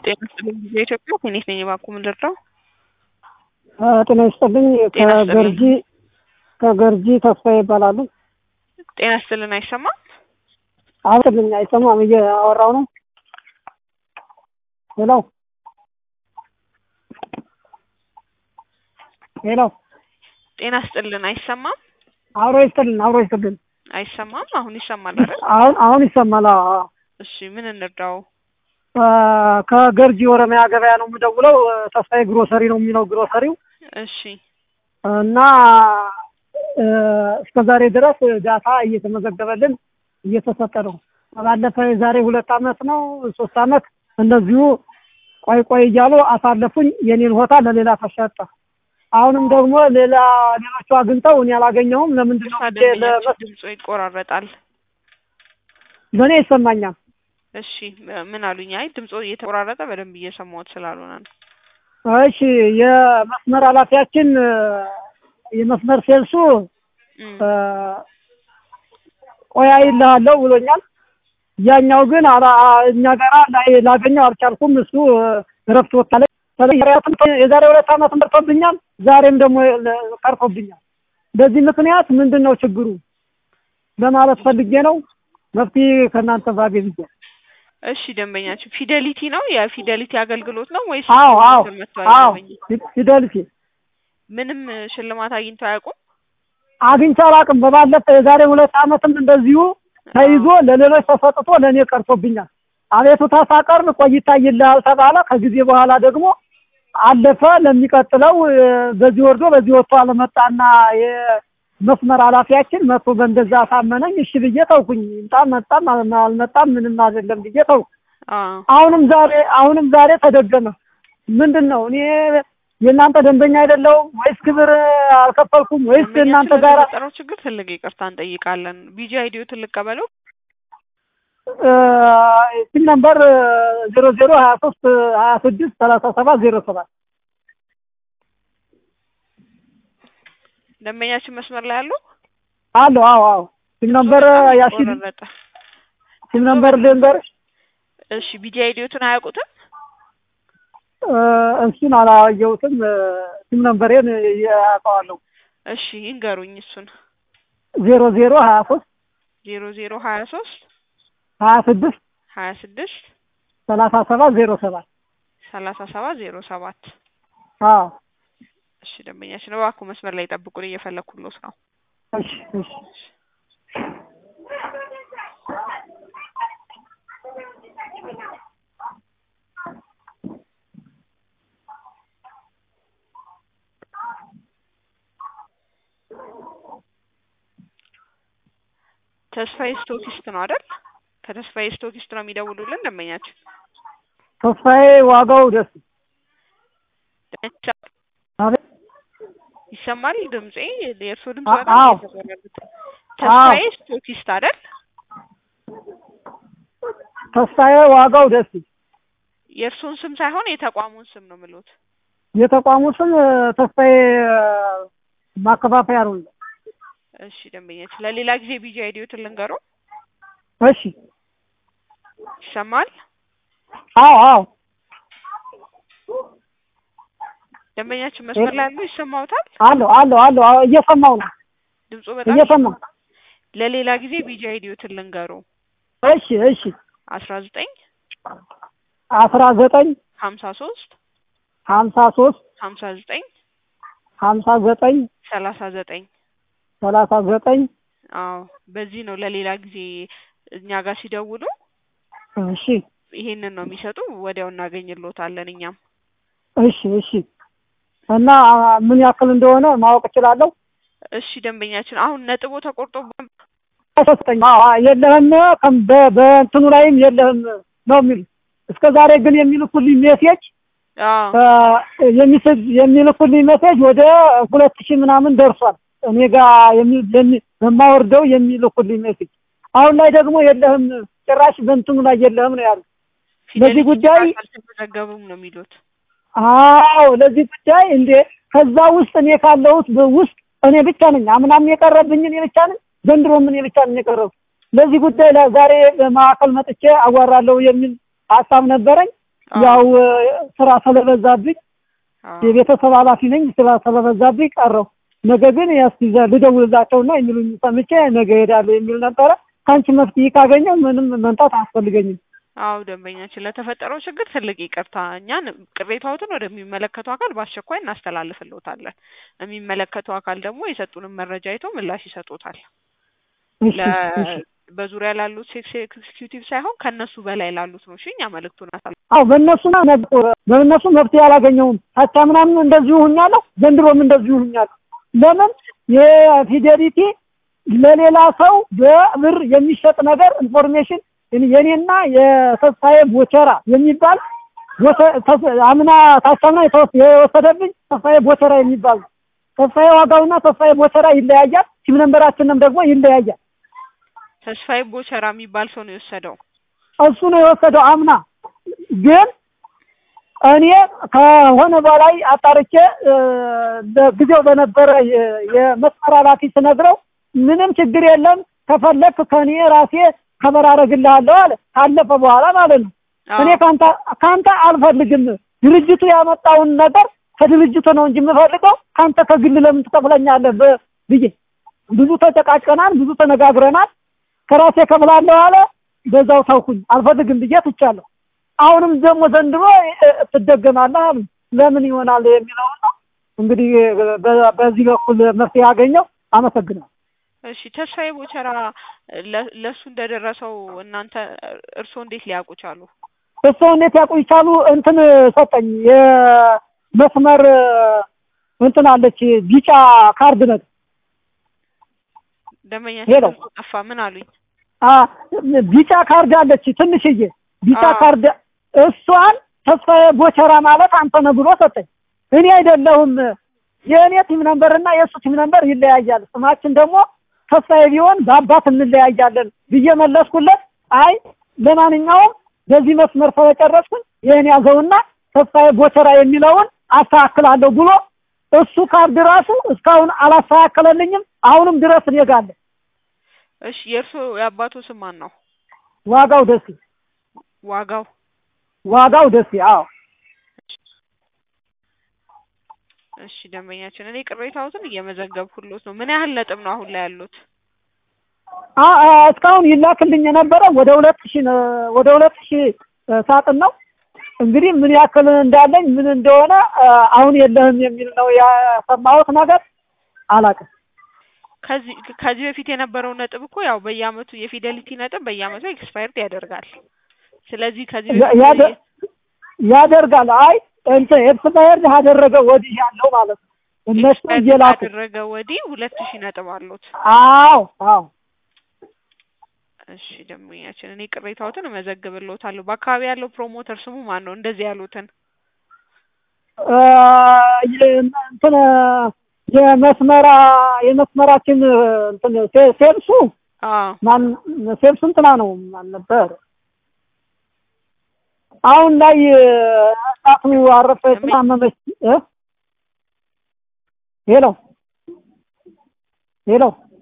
ጤና ይስጥልኝ ጊዜ ኢትዮጵያ ፌኒክስ ነኝ። እባክዎ ምን ልርዳው? ጤና ይስጥልኝ ጤና ይስጥልኝ። ከገርጂ ከገርጂ ተስፋ ይባላሉ። ጤና ይስጥልን አይሰማም? አብጥልኝ አይሰማም እያወራው ነው። ሄሎ ሄሎ ጤና ይስጥልን አይሰማም? አብሮ ይስጥልን አብሮ ይስጥልን። አይሰማም? አሁን ይሰማል አይደል? አሁን አሁን ይሰማል። አዎ አዎ። እሺ ምን እንርዳው? አ፣ ከገርጂ ኦሮሚያ ገበያ ነው የምደውለው። ተስፋዬ ግሮሰሪ ነው የሚለው ግሮሰሪው እሺ እና እ፣ እስከ ዛሬ ድረስ ዳታ እየተመዘገበልን እየተሰጠ ነው። ባለፈ የዛሬ ሁለት አመት ነው ሶስት አመት እንደዚሁ ቆይ ቆይ እያሉ አሳለፉኝ። የኔን ሆታ ለሌላ ተሸጠ። አሁንም ደግሞ ሌላ ሌሎቹ አግኝተው እኔ አላገኘሁም። ለምንድን ነው ብዬ ደንበኛችን ለመስ- ድምፁ ይቆራረጣል። ለእኔ ይሰማኛል። እሺ ምን አሉኝ? አይ ድምፁ እየተቆራረጠ በደንብ እየሰማሁት ስላልሆነ ነው። እሺ የመስመር ኃላፊያችን እ፣ የመስመር ሴልሱ እም፣ እ፣ ቆይ አይልሃለሁ ብሎኛል። ያኛው ግን አላ- እኛ ጋራ ላይ- ላገኘው አልቻልኩም። እሱ እ፣ እረፍት ወታለች። የዛሬ ሁለት አመት መርቶብኛል። ዛሬም ደግሞ ለ- ቀርቶብኛል። በዚህ ምክንያት ምንድን ነው ችግሩ ለማለት ፈልጌ ነው። መፍትሄ ከእናንተ ባገኝ ብዬ እሺ ደንበኛችን ፊደሊቲ ነው የፊደሊቲ አገልግሎት ነው ወይስ አዎ አዎ ምክር መጥቷል አዎ ደንበኛ? ፊደልቲ ምንም ሽልማት አግኝተው አያውቁም? አግኝቼ አላውቅም። በባለፈ የዛሬ ሁለት አመትም እንደዚሁ ተይዞ ለሌሎች ተሰጥቶ ለእኔ ቀርቶብኛል። አቤቱታ ሳቀርብ ቆይታ ይልሃል ተባለ። ከጊዜ በኋላ ደግሞ አለፈ። ለሚቀጥለው እ፣ በዚህ ወርዶ በዚህ ወጥቶ አለመጣና የመስመር ኃላፊያችን መጥቶ በእንደዛ አሳመነኝ። እሺ ብዬ ተውኩኝ። ይምጣ መጣም አል- አልመጣም ምንም አይደለም ብዬ ተውኩ። አዎ አሁንም ዛሬ አሁንም ዛሬ ተደገመ። ምንድን ነው እኔ የእናንተ ደንበኛ አይደለሁም ወይስ ግብር አልከፈልኩም ወይስ ደንበኛችን እናንተ ጋር ለተፈጠረው ችግር ትልቅ ይቅርታ እንጠይቃለን። ቢጂ አይዲዮ ትልቅ ቀበለው ፒን ነምበር ዜሮ ዜሮ ሀያ ሶስት ሀያ ስድስት ሰላሳ ሰባት ዜሮ ሰባት ደንበኛችን መስመር ላይ አሉ። አሎ አዎ አዎ ፒን ነምበር ያሺድ ቆረጠ። ፒን ነምበር ልንገር እሺ ቢጂ አይዲዮትን አያውቁትም? እሱን አላየሁትም ፒን ነምበሬን ያውቀዋለሁ እሺ ይንገሩኝ እሱን። ዜሮ ዜሮ ሀያ ሶስት ዜሮ ዜሮ ሀያ ሶስት ሀያ ስድስት ሀያ ስድስት ሰላሳ ሰባት ዜሮ ሰባት ሰላሳ ሰባት ዜሮ ሰባት አዎ እሺ ደንበኛችን እባክዎ መስመር ላይ ጠብቁን፣ እየፈለኩሎት ነው። እሺ እሺ ተስፋዬ ስቶኪስት ነው አይደል? ከተስፋዬ ስቶኪስት ነው የሚደውሉልን ደንበኛችን። ተስፋዬ ዋጋው ደስ አቤት ይሰማል ድምጼ? የእርስዎ ድምጽ አ- በጣም አዎ። እየተቆራረጠ። ተስፋዬ ስቶኪስት አይደል? ተስፋዬ ዋጋው ደስ የእርስዎን ስም ሳይሆን የተቋሙን ስም ነው የምልዎት። የተቋሙ ስም ተስፋዬ ማከፋፈያ ነው። እሺ ደንበኛችን ለሌላ ጊዜ ቢጂ አይዲዮትን ልንገረው። እሺ ይሰማል? አዎ አዎ ደንበኛችን መስመር ላይ ያሉ ይሰማዎታል? አለሁ አለሁ አለሁ አዎ፣ እየሰማው ነው ድምፁ በጣም እየሰማው ለሌላ ጊዜ ቢጂ አይዲዮትን ልንገረው። እሺ እሺ አስራ ዘጠኝ አስራ ዘጠኝ ሀምሳ ሶስት ሀምሳ ሶስት ሀምሳ ዘጠኝ ሀምሳ ዘጠኝ ሰላሳ ዘጠኝ ሰላሳ ዘጠኝ አዎ በዚህ ነው ለሌላ ጊዜ እኛ ጋር ሲደውሉ እሺ ይሄንን ነው የሚሰጡ። ወዲያው እናገኝልዎታለን እኛም። እሺ እሺ እና ምን ያክል እንደሆነ ማወቅ እችላለሁ? እሺ ደንበኛችን አሁን ነጥቦ ተቆርጦ አይሰጠኝ የለህም ከም- በ- በእንትኑ ላይም የለህም ነው የሚሉ እስከ ዛሬ ግን የሚልኩልኝ ሜሴጅ አዎ የሚስብ የሚልኩልኝ ሜሴጅ ወደ ሁለት ሺህ ምናምን ደርሷል። እኔ ጋር የሚ- የሚ- በማወርደው የሚልኩልኝ ሜሴጅ አሁን ላይ ደግሞ የለህም ጭራሽ በእንትኑ ላይ የለህም ነው ያሉ። ለዚህ ፊደሊቲ ጉዳይ አልተመዘገቡም ነው የሚሉት። አዎ ለዚህ ጉዳይ እንዴ ከዛ ውስጥ እኔ ካለሁት በ- ውስጥ እኔ ብቻ ነኝ። አምናም የቀረብኝ እኔ ብቻ ነኝ። ዘንድሮም እኔ ብቻ ነኝ የቀረው። ለዚህ ጉዳይ ዛሬ ማዕከል መጥቼ አዋራለሁ የሚል ሀሳብ ነበረኝ። አዎ፣ ያው እ፣ ስራ ስለበዛብኝ አዎ። የቤተሰብ ኃላፊ ነኝ። ስራ ስለበዛብኝ ቀረው። ነገ ግን እስኪ ዘ- ልደውልላቸውና የሚሉኝ ሰምቼ ነገ እሄዳለሁ የሚል ነበረ። ከአንቺ መፍትሄ ካገኘ ምንም መምጣት አያስፈልገኝም። አዎ ደንበኛችን ለተፈጠረው ችግር ትልቅ ይቅርታ። እኛን ቅሬታዎትን ወደሚመለከተው አካል በአስቸኳይ እናስተላልፍልዎታለን። የሚመለከተው አካል ደግሞ የሰጡንን መረጃ አይቶ ምላሽ ይሰጡታል። እሺ ለ- እሺ። በዙሪያ ላሉት ሴክስ ኤክስኪዩቲቭ ሳይሆን ከእነሱ በላይ ላሉት ነው። እሺ እኛ መልእክቱን አሳል አዎ በእነሱ በእነሱ መፍትሄ አላገኘውም። ታቻ ምናምን እንደዚሁ ሁኛለሁ፣ ዘንድሮም እንደዚሁ ሁኛለሁ። ለምን የፊዴሊቲ ለሌላ ሰው በብር የሚሸጥ ነገር ኢንፎርሜሽን የኔና የተስፋዬ ቦቸራ የሚባል ቦቸ- ተስ- አምና ታቻምና የተወስ- የወሰደብኝ ተስፋዬ ቦቸራ የሚባል ነው። ተስፋዬ ዋጋውና ተስፋዬ ቦቸራ ይለያያል። ሲም ነንበራችንም ደግሞ ይለያያል። ተስፋዬ ቦቸራ የሚባል ሰው ነው የወሰደው። እሱ ነው የወሰደው አምና። ግን እኔ ከሆነ በላይ አጣርቼ እ፣ በጊዜው በነበረ የ- የመስመር ኃላፊ ስነግረው ምንም ችግር የለም ከፈለክ ከእኔ ራሴ ከበር አደርግልሃለሁ አለ። ካለፈ በኋላ ማለት ነው። አዎ፣ እኔ ካንተ ካንተ አልፈልግም። ድርጅቱ ያመጣውን ነገር ከድርጅቱ ነው እንጂ የምፈልገው ካንተ ከግል ለምን ትከፍለኛለህ ብ- ብዬ ብዙ ተጨቃጨናል፣ ብዙ ተነጋግረናል። ከራሴ ከፍላለሁ አለ። በዛው ተውኩኝ፣ አልፈልግም ብዬ ትቻለሁ። አሁንም ደግሞ ዘንድሮ እ፣ ትደገማለህ አሉ። ለምን ይሆናል የሚለውን ነው እንግዲህ በ- በዚህ በኩል መፍትሄ ያገኘው። አመሰግናለሁ። እሺ ተስፋዬ ቦቸራ ለ- ለእሱ እንደደረሰው እናንተ እርስዎ እንዴት ሊያውቁ ቻሉ? እሱ እንዴት ያውቁ ይቻሉ? እንትን ሰጠኝ የመስመር እንትን አለች ቢጫ ካርድ ነገር ደንበኛችን ሄሎ። ድምፁ ጠፋ። ምን አሉኝ? አ ቢጫ ካርድ አለች ትንሽዬ ቢጫ አዎ። ካርድ እሷን ተስፋዬ ቦቸራ ማለት አንተ ነህ ብሎ ሰጠኝ። እኔ አይደለሁም የእኔ ቲም ነምበር እና የእሱ ቲም ነምበር ይለያያል። ስማችን ደግሞ ተስፋዬ ቢሆን በአባት እንለያያለን ብዬ መለስኩለት። አይ ለማንኛውም በዚህ መስመር ስለጨረስኩኝ ይህን ያዘውና ተስፋዬ ቦቸራ የሚለውን አስተካክላለሁ ብሎ እሱ ካርድ ራሱ እስካሁን አላስተካከለልኝም። አሁንም ድረስ እኔ ጋር አለ። እሺ የእርስዎ የአባቶ ስም ማን ነው? ዋጋው ደስ ዋጋው ዋጋው ደስ አዎ እሺ ደንበኛችን እኔ ቅሬታዎትን እየመዘገብኩሎት ነው። ምን ያህል ነጥብ ነው አሁን ላይ ያሉት? አ- አ- እስካሁን ይላክልኝ የነበረ ወደ ሁለት ሺህ ነው- ወደ ሁለት ሺህ እ፣ ሳጥን ነው። እንግዲህ ምን ያክል እንዳለኝ ምን እንደሆነ አ፣ አሁን የለህም የሚል ነው የሰማሁት ነገር አላውቅም። ከዚህ ከዚህ በፊት የነበረው ነጥብ እኮ ያው በየአመቱ የፊደሊቲ ነጥብ በየአመቱ ኤክስፓየርድ ያደርጋል። ስለዚህ ከዚህ ያ- በፊት ያደ- ያደርጋል። አይ እንትን ኤክስፓየርድ ካደረገ ወዲህ ያለው ማለት ነው። እነሱ ኤክስፓየርድ እየላኩ ካደረገ ወዲህ ሁለት ሺህ ነጥብ አሉት። አዎ አዎ እሺ ደንበኛችን እኔ ቅሬታዎትን እመዘግብልዎታለሁ። በአካባቢ ያለው ፕሮሞተር ስሙ ማን ነው? እንደዚህ ያሉትን እ፣ የ- እንትን የመስመራ የመስመራችን እንትን ሴ- ሴልሱ አዎ ማን ሴልሱ እንትና ነው ማን ነበር? አሁን ላይ እናቱ አረፈች ታመመች። እ ሄሎ ሄሎ